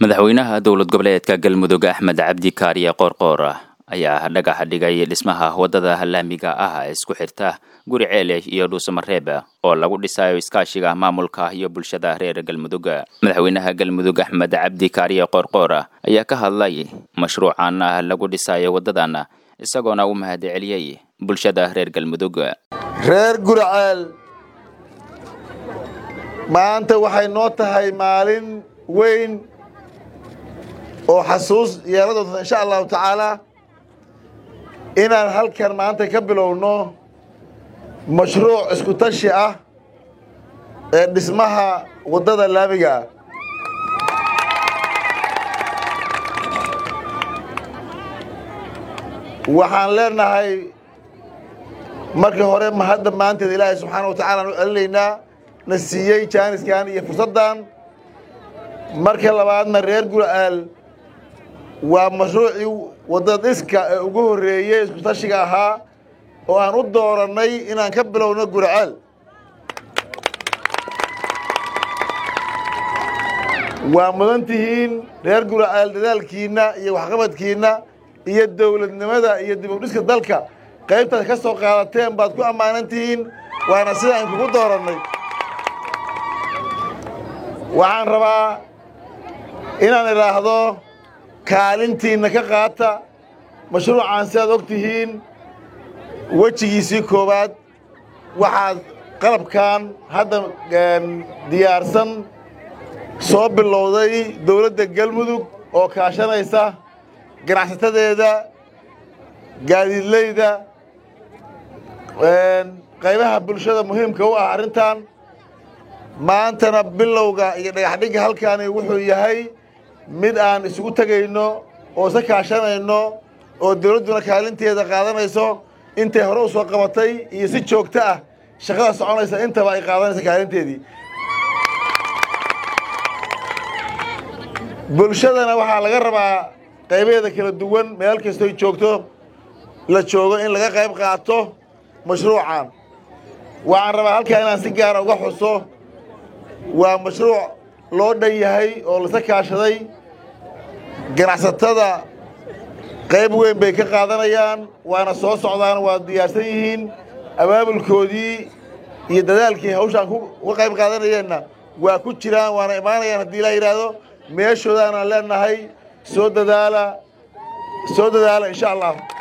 madaxweynaha dowlad goboleedka galmudug axmed cabdi kaariye qoorqoor ayaa dhagaxa dhigay dhismaha waddada laamiga ah ee isku xirta guri ceele iyo dhuusamareeb oo lagu dhisayo iskaashiga maamulka iyo bulshada reer galmudug madaxweynaha galmudug axmed cabdi kaariye qoorqoor ayaa ka hadlay mashruucan lagu dhisayo waddadan isagoona u mahad celiyey bulshada reer galmudug reer guriceel maanta waxay noo tahay maalin weyn oo xasuus yeela doonta insha allahu tacaala inaan halkan maanta ka bilowno mashruuc isku tashi ah ee dhismaha waddada laamiga ah waxaan leenahay marka hore mahadda maanteed ilaahay subxaana wa tacala aan u celinaynaa na siiyey jaaniskan iyo fursaddan marka labaadna reer gura'aal waa mashruucii waddada dhiska ee ugu horreeyey isku tashiga ahaa oo aan u doorannay inaan ka bilowno gura'aal waa mudan tihiin reer gura'aal dadaalkiinna iyo waxqabadkiinna iyo dowladnimada iyo dib u dhiska dalka qaybtaad ka soo qaadateen baad ku ammaanan tihiin waana sida aan kugu doorannay waxaan rabaa inaan idhaahdo kaalintiinna ka qaata mashruucan sidaad og tihiin wejigiisii koowaad waxaad qalabkan hadda diyaarsan soo bilowday dowladda galmudug oo kaashanaysa ganacsatadeeda gaadiidleyda qaybaha bulshada muhiimka u ah arrintan maantana bilowga iyo dhagaxdhigga halkaani wuxuu yahay mid aan isugu tegayno oo isa kaashanayno oo dowladduna kaalinteeda qaadanayso intay hore u soo qabatay iyo si joogto ah shaqada soconaysa intaba ay qaadanaysa kaalinteedii bulshadana waxaa laga rabaa qaybaheeda kala duwan meel kastoy joogto la joogo in laga qayb qaato mashruucan waxaan rabaa halkaa inaan si gaara uga xuso waa mashruuc loo dhan yahay oo lasa kaashaday ganacsatada qayb weyn bay ka qaadanayaan waana soo socdaan waa diyaarsan yihiin abaabulkoodii iyo dadaalkii hawshaan uga qayb qaadanayeenna waa ku jiraan waana imaanayaan haddii ilaa yidhaahdo meeshoodaanaan leenahay soo dadaala soo dadaala insha allah